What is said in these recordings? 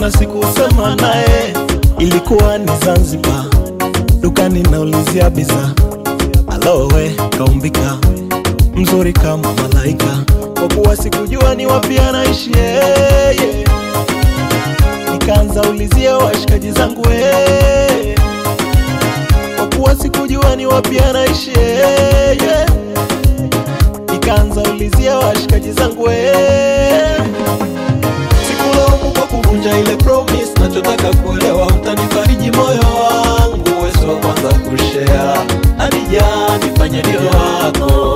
na sikusema naye, ilikuwa ni Zanzibar, dukani naulizia bidhaa. Alowe kaumbika mzuri kama malaika, kwa kuwa sikujua ni wapi anaishi yeye, nikaanza ulizia washikaji zangu yeye, kwa kuwa sikujua ni wapi anaishi yeye, nikaanza ulizia washikaji zangu yeye sikulaumu kwa kuvunja ile promise, nachotaka kuelewa, utanifariji moyo wangu, wewe wa kwanza kushare. Adija, nifanye ndio wako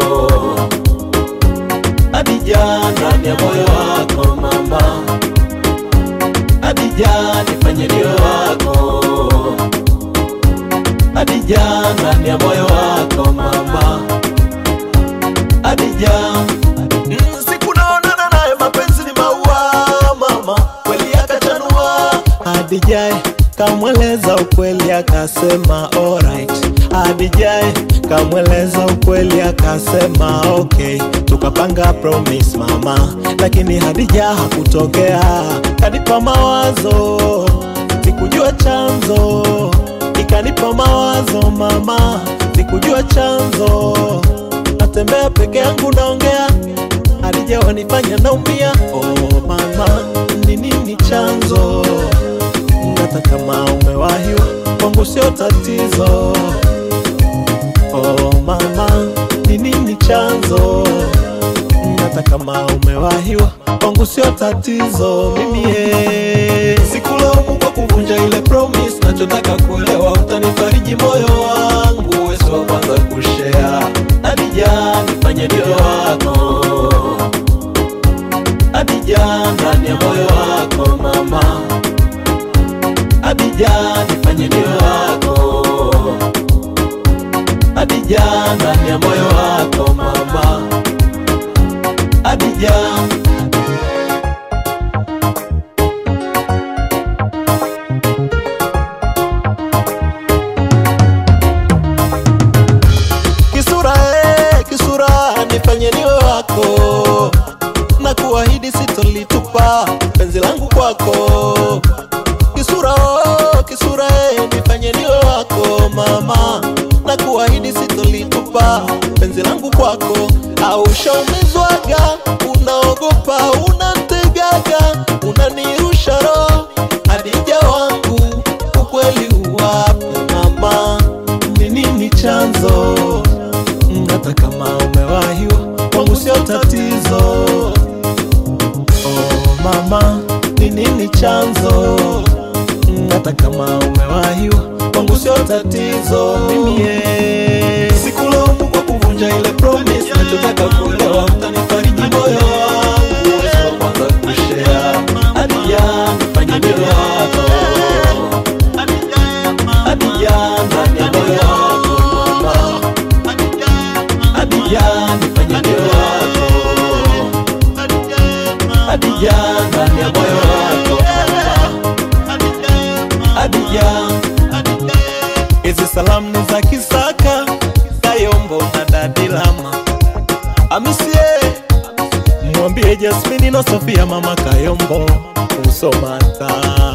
Adija, ndani ya moyo wako mama. Adija, nifanye ndio wako Adija, ndani ya moyo wako mama. Adija, mm, siku naonana naye, mapenzi ni maua mama, kweli akachanua. Adijai kamweleza ukweli akasema alright. Adijai kamweleza ukweli akasema okay, tukapanga promise mama, lakini Hadija hakutokea, kanipa mawazo, sikujua chanzo, ikanipa mawazo mama, sikujua chanzo natembea peke yangu naongea, Hadija wanifanya naumia. Oh mama, ni nini chanzo? Hata kama umewahiwa kwangu sio tatizo. Oh mama, ni nini chanzo? Hata kama umewahiwa kwangu sio tatizo. Mimi eh, sikulaumu kwa kuvunja ile promise, nachotaka kuelewa, utanifariji moyo wangu, wewe wa kwanza kushare. Adija, nifanye ndio wako Adija, ndani ya moyo wako mama. Adija, nifanye ndio wako Adija, ndani ya moyo wako mama. Adija, kisura eh, kisura nifanye niwe wako na kuahidi sitolitupa penzi langu kwako kisura oh, kisura eh, nifanye niwe wako mama na kuahidi sitolitupa penzi langu kwako au ushaumizwaga unaogopa unategaga unanirusha roho hadija wangu ukweli uwape mama ni nini chanzo Mm, hata kama umewahiwa kwangu sio tatizo oh mama ni nini chanzo Mm, hata kama umewahiwa kwangu sio tatizo mimi eh, sikulaumu kwa kuvunja ile promise nachotaka kuelewa utanifariji moyo wangu wewe wa kwanza kushare Adija nifanye ndio wako Adija ndani ya moyo wako mama Adija nifanye ndio wako Adija ndani ya moyo wako mama Adija Hizi salamu ni za Kisaka Kayombo na Dadilama Amisie mwambie Jasmini na Sofia mama Kayombo usomata